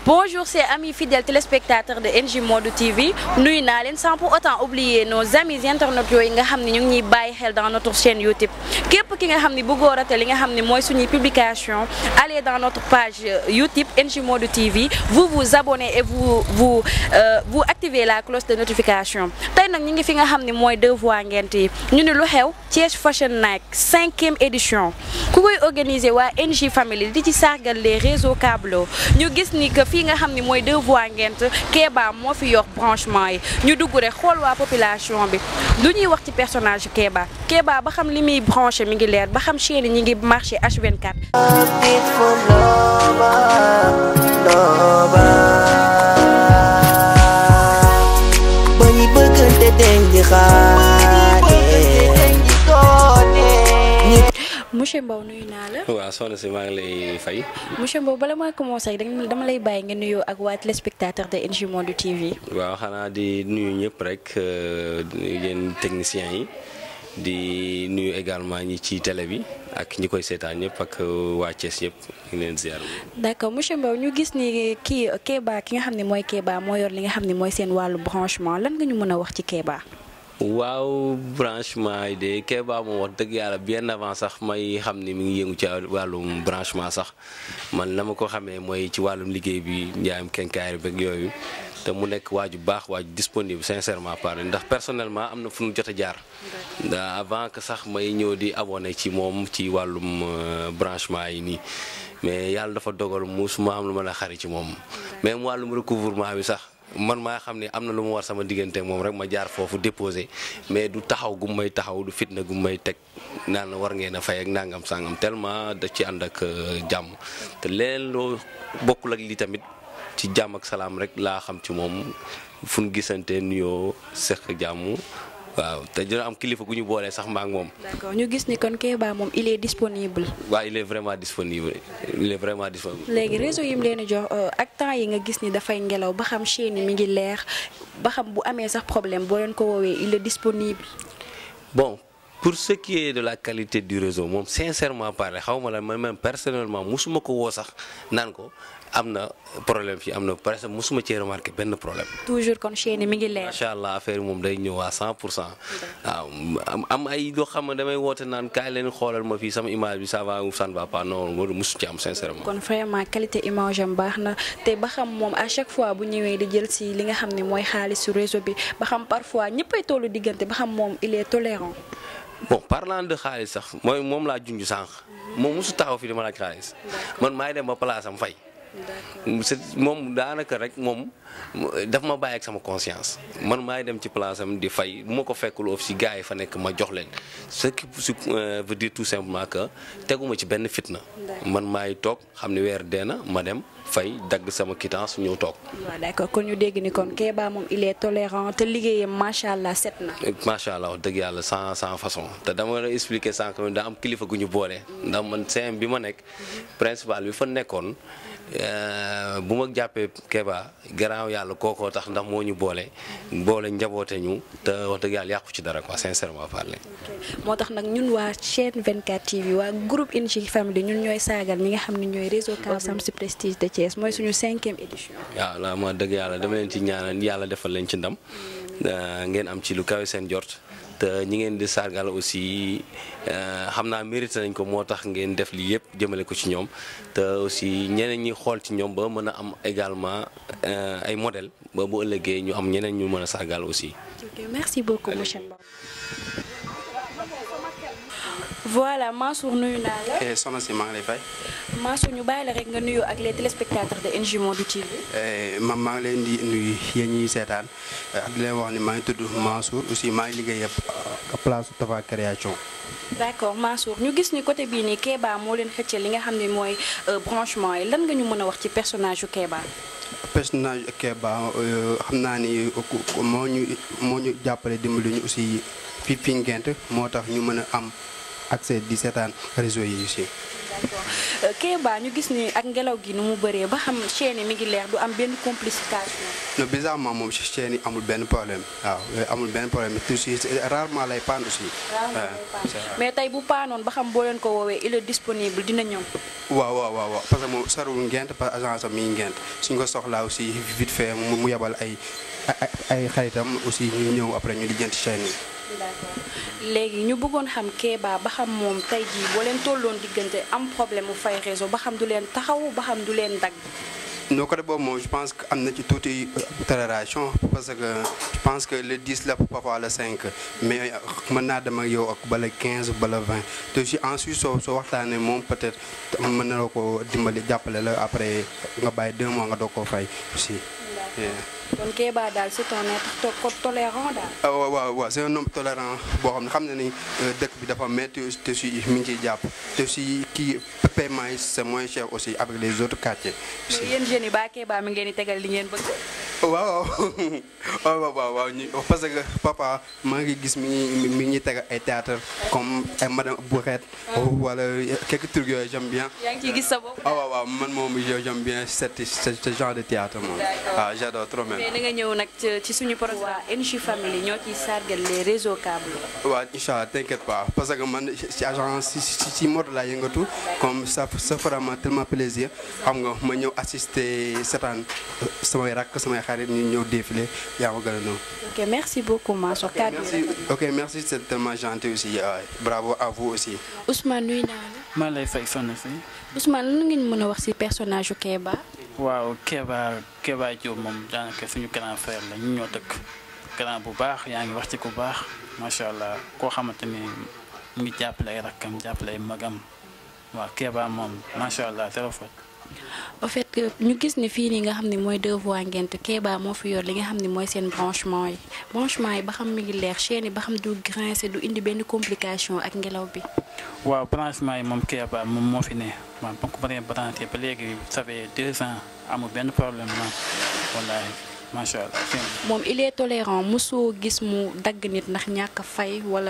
Bonjour, c'est amis fidèles téléspectateurs de NJ Modou TV. Nuyu naa leen sans pour autant oublier nos amis internautes yooyu nga xam ne ñu ngi ñuy bàyyi xel dans notre chaîne YouTube. képp ki nga xam ne bëggoo rater li nga xam ne mooy suñuy publication allez dans notre page YouTube NJ Modou TV vous vous abonnez et vous vous euh, vous activez la cloche de notification tey nag ñu ngi fi nga xam ne mooy deux voies ngent yi ñu ne lu xew Thiès Fashion Night cinquième édition ku koy organiser waa NJ Family di ci sargal les réseaux câblo ñu gis ni que fii nga xam ne mooy deux voies ngent Kéba moo fi yor branchement yi ñu dugg rek xool waa population bi lu ñuy wax ci personnage Kéba Kéba ba xam li muy branché mi ngi leer ba xam chaîne ñi ngi marché H24 beautiful lover, lover. ba ñu bëggante dañ di xaate. monsieur Mbow nuyu naa la waaw soxna si maa ngi lay fay monsieur Mbow bala maa commencé rek dama lay bàyyi nga nuyoo ak waa téléspectateur de NJ Modou TV waaw xanaa di nuyu ñëpp rek euh, yéen techniciens yi di nuyu également ñi ci télé bi ak ñi koy seetaan ñëpp ak waa Thiès ñëpp ñu ngi leen ziar. d'accord monsieur Mbow ñu gis ni kii Kéba ki nga xam ne mooy Kéba moo yor li nga xam ne mooy seen wàllu branchement lan nga ñu mën a wax ci Kéba waaw branchement yi de Kéba moom wax dëgg yàlla bien avant sax may xam ni mi ngi yëngu ci wàllum branchement sax man na ma ko xamee mooy ci wàllum liggéey bi njaayam kenkaayri beeg yooyu te mu nekk waaju baax waaju disponible sincèrement parlé ndax personnellement am na fu ñu jot a jaar da avant que sax may ñëw di abonné ci moom ci wàllum euh, branchement yi nii mais yàlla dafa dogal musuma am lu mën a xari ci moom même wàllum recouvrement bi sax man maa xam ne am na lu ma war sama diggante moom rek ma jaar foofu déposé mais du taxaw gu may taxaw du fitna gu may teg naan war ngeen a fay ak nangam sangam tellement da ci ànd ak jàmm te leen loo bokkul ak li tamit ci jàmm ak salaam rek laa xam ci moom fu ñu gisante nuyoo seq jàmm waaw te dina am kilifa gu ñu boolee sax ma ak moom. d'accord ñu gis ni kon Kéba moom il est disponible waaw il est vraiment disponible il est vraiment disponible. léegi réseau yi mu leen di jox ak temps yi nga gis ni dafay ngelaw ba xam chaîne yi mi ngi leer ba xam bu amee sax problème boo leen ko woowee il est disponible bon pour ce qui est de la qualité du réseau moom sincèrement parlé xaw ma la man même personnellement musuma ko woo sax naan ko am na problème fii am na parce que musuma cee remarqué benn problème. toujours kon chaîne yi mi ngi leer macha allah affaire yi moom day ñëw à 100 pour cent waaw am am ay loo xam ne damay woote naan kaay leen xoolal ma fii sama image bi ça va ou ça ne va pas non loolu musu ci am sincèrement. kon vraiment qualité image am baax na te ba xam moom à chaque fois bu ñëwee di jël si li nga xam ne mooy xaalisu réseau bi ba xam parfois ñëppay tollu diggante ba xam moom il est tolérant. bon parlant de xaalis sax mooy moom laa junj sànq moom mosu taxaw fi dama laaj xaalis man maay dem ba place am fay. c'est moom daanaka rek moom daf ma bàyyi ak sama conscience man maay dem ci place am di fay bu ma ko fekkul of si gars yi fa nekk ma jox leen ce qui veut dire tout simplement que teguma ci benn fitna man maay toog xam ne weer dee na ma dem fay dagg sama quittance ñëw toog. waaw d'accord kon ñu dégg ni kon Kéba moom il est tolérant te liggéeyam macha allah set na. macha allah wax dëgg yàlla sans sans façon te dama la expliquer sànq daa am kilifa gu ñu boole. ndax man CM bi ma nekk principal bi fa nekkoon. bu ma jàppee Kéba garaaw yàlla kookoo tax ndax moo ñu boole boole njaboote ñu te wax dëgg yàlla yàqu ci dara quoi sincèrement parler. moo tax nag ñun waa chaîne 24 TV waa groupe NJ Family ñun ñooy saagal ñi nga xam ne ñooy réseau Câble Samsu Prestige de Thiès mooy suñu cinquième édition. waaw la ma dëgg yàlla dama leen ci ñaanal yàlla defal leen ci ndam ngeen am ci lu kawe seen jort. te ñi ngeen di sargal aussi xam naa mérité nañ ko moo tax ngeen def lii yëpp jëmale ko ci ñoom te aussi ñeneen ñi xool ci ñoom ba mën a am également ay modèle ba bu ëllëgee ñu am ñeneen ñu mën a sargal aussi. ok merci beaucoup monsieur Mbow. voilà Mansour nuyu naa la. soxna si maa ngi lay fay. Mansour ñu bàyyi la rek nga nuyu ak les téléspectateurs de NJ Modou TV. ma maa ngi leen di nuyu yéen ñuy seetaan ak di leen wax ni maa ngi tudd Mansour aussi maa ngi liggéey ak place Tafa création. d'accord Mansour ñu gis ni côté bii nii Kéba moo leen xëccal li nga xam ne mooy branchement yi lan nga ñu mën a wax ci personnage yu Kéba. personnage Kéba xam naa ni moo ñu moo ñu jàppale dimbali ñu aussi fi fi ngent moo tax ñu mën a am accès di seetaan réseau yi aussi. d'accord Kéba ñu gis ni ak ngelaw gi nu mu bëree ba xam chaîne yi mi ngi leer du am benn complication. non bizarrement moom si chaîne yi amul benn problème waaw yooyu amul benn problème te aussi rarement lay panne aussi. mais tey bu paanoon ba xam boo leen ko woowee il est disponible dina ñëw. waaw waaw waaw waaw parce que moom sarul ngent parce que agence am mi ngi ngent suñ ko soxlaa aussi vite fait mu mu yebal ay ay ay xaritam aussi ñu ñëw après ñu lijjanti chaîne yi. d'accord léegi ñu bëggoon xam Kéba ba xam moom tey jii boo leen tolloon diggante am problème mu fay réseau ba xam du leen taxaw ba xam du leen dagg. non côté boobu moom je pense que am na ci tuuti tolération parce que je pense que le 10 la parfois le 5 mais mën naa dem ak yow ak bala 15 bala 20 te aussi ensuite soo soo waxtaanee moom peut-être mën na la ko dimbali jàppale la après nga bàyyi deux mois nga doog koo fay aussi. kon Kéba daal c'est un être ko tolérant daal. ah waaw waaw waaw c'est un homme tolérant boo xam ne xam na ni dëkk bi dafa métti te aussi mi ngi ciy jàpp te aussi kii paiement yi c'est moins cher aussi avec les autres quartiers. aussi mais yéen jeunes yi ba Kéba mi ngi leen di tegal li ngeen bëgg. waaw waaw waaw waaw waaw ñu parce que papa maa ngi gis mi ngi mi ngi teg ay théâtre comme ay madame Bourrette wala quelques trucs yooyu j'aime bien. yaa ngi ciy gis sa bopp. ah waaw waaw man moom j'aime bien cette ce genre de théâtre moom. ah j'adore trop même. mais da nga ñëw nag ci suñu programme. waa NJ Family ñoo ciy sargal les réseaux câbles. waaw incha allah t'inquiète pas parce que man ci agence si si si mode laa yëngatu comme ça ça fera ma tellement plaisir xam nga ma ñëw assister setaan samay rakk samay xarit ñu ñëw défilé yaa ma gën a ñëw. ok merci beaucoup Mansour kàddu merci ok merci c'est tellement gentil aussi euh, bravo à vous aussi. Ousmane nuyu naa la. maa lay fay sonn si Ousmane lan ngeen mën a wax ci personnage yu Kéba. waaw Kéba Kéba Diop moom daanaka suñu grand frère la ñu ñoo dëkk grand bu baax yaa ngi wax ci ku baax macha allah koo xamante ni mu ngi jàppale ay rakkam jàppale ay magam waaw Kéba moom macha allah zéro faute. en fait que ñu gis ne fii nii nga xam ne mooy deux voies ngent Kéba moo fi yor li nga xam ne mooy seen branchement yi branchement yi ba xam mi ngi leer chaîne yi ba xam du grincer du indi benn complication ak ngelaw bi. waaw branchement yi moom Kéba moom moo fi ne waaw ba ko bëree branché ba léegi ça fait deux ans amul benn problème moom wallaahi macha allah. moom il est tolérant mosoo gis mu dagg nit ndax ñàkk a fay wala.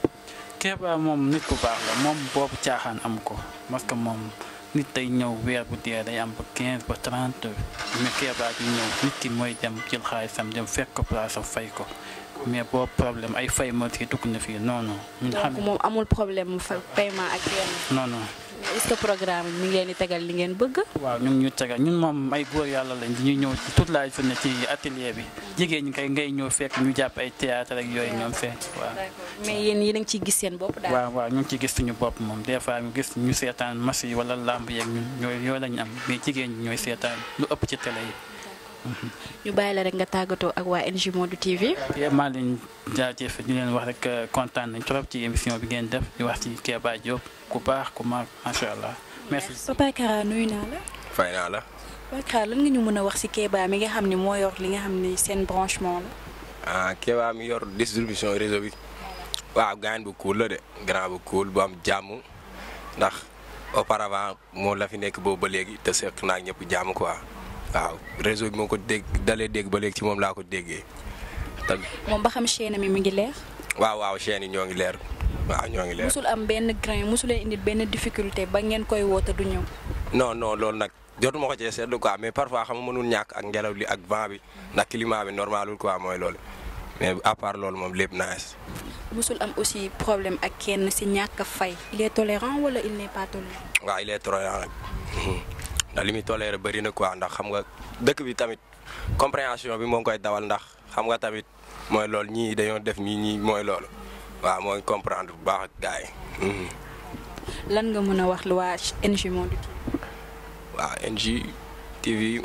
Kéba moom nit ku baax la moom boobu caaxaan am ko parce que moom nit day ñëw weer bu dee day am ba 15 ba 30 mais Kéba di ñëw nit ki mooy dem jël xaalisam dem fekk ko place am fay ko mais boobu problème ay fay ma ci dugg na fii non non. ñun xam donc moom amul problème mu fa paiement ak yenn. non non. mais est-ce que programme mi ngi leen di tegal li ngeen bëgg. waaw ñu ngi ñu tegal ñun moom ay góor yàlla lañ dañuy ñëw toute la journée ci atelier bi jigéen ñi kay ngay ñëw fekk ñu jàpp ay théâtre ak yooyu ñoom fekk waaw. mais yéen yéen a ngi ciy gis seen bopp daal. waaw waaw ñu ngi ciy gis suñu bopp moom des fois ñu gis ñu seetaan match yi wala lamb yeeg ñun ñooy yooyu lañu am mais jigéen ñi ñooy seetaan lu ëpp ci télé yi. ñu bàyyi la rek nga tàggatoo ak waa NJ Modou TV. yéen maa leen jaajëf ñu leen wax rek kontaan nañ trop ci émission bi ngeen def di wax ci Kéba Diop ku baax ku mag macha allah merci. Papa Kara nuyu naa la. fay naa la. Papa Kara lan nga ñu mën a wax ci Kéba mi nga xam ne moo yor li nga xam ne seen branchement la. ah Kéba mi yor distribution réseau bi waaw gaañ bu cool la de grand bu cool bu am jàmm ndax auparavant moo la fi nekk boobu ba léegi te seq naa ñëpp jàmm quoi waaw réseau bi moo ko dégg dalee dégg ba léegi ci moom laa ko déggee te moom ba xam chaîne mi mi ngi leer. waaw waaw chaîne yi ñoo ngi leer waaw ñoo ngi leer. musul am benn grain musulee indi benn difficulté ba ngeen koy woote du ñëw. non non loolu nag jotuma ko cee seetlu quoi mais parfois xam nga mënul ñàkk ak ngelaw li ak vent bi ndax climat bi normalul quoi mooy loolu mais à part loolu moom lépp nice. musul am aussi problème ak kenn ci ñàkk a fay. il est tolérant wala il n'est pas tolérant. waaw il est tolérant nag ndax li muy toléré bëri na quoi ndax xam nga dëkk bi tamit compréhension bi moo ngi koy dawal ndax xam nga tamit mooy loolu ñii dañoo def nii ñii mooy loolu waaw mooy comprendre bu baax ak gars yi. lan nga mën a wax lu waa NJ Modou TV. waaw NJ TV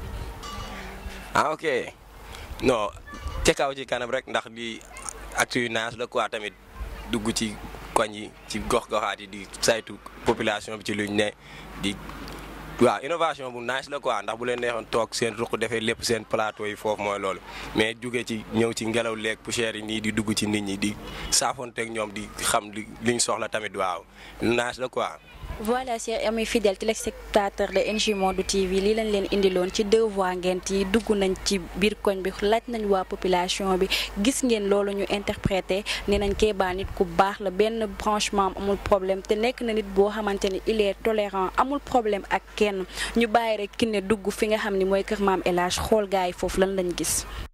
ah ok non ca kaw ci kanam rek ndax li actu yu naas la quoi tamit dugg ci koñ yi ci gox-goxaat yi di saytu population bi ci luñ ne di waaw innovation bu nice la quoi ndax bu leen neexoon toog seen ruq defee lépp seen plateau yi foofu mooy loolu mais jóge ci ñëw ci ngelaw leeg poussière yi nii di dugg ci nit ñi di saafonteeg ñoom di xam li liñ soxla tamit waaw nice la quoi voilà chers amis fidèles téléspectateurs de NJ Monde TV lii lañ leen indiloon ci deux voix ngent yi dugg nañ ci biir koñ bi laaj nañ waa population bi gis ngeen loolu ñu interprété ne nañ Kéba nit ku baax la benn branchement amul problème te nekk na nit boo xamante ni il est tolérant amul problème ak kenn ñu bàyyi rek ki ne dugg fi nga xam ni mooy kër maam El Hadj xool gars yi foofu lan lañ gis.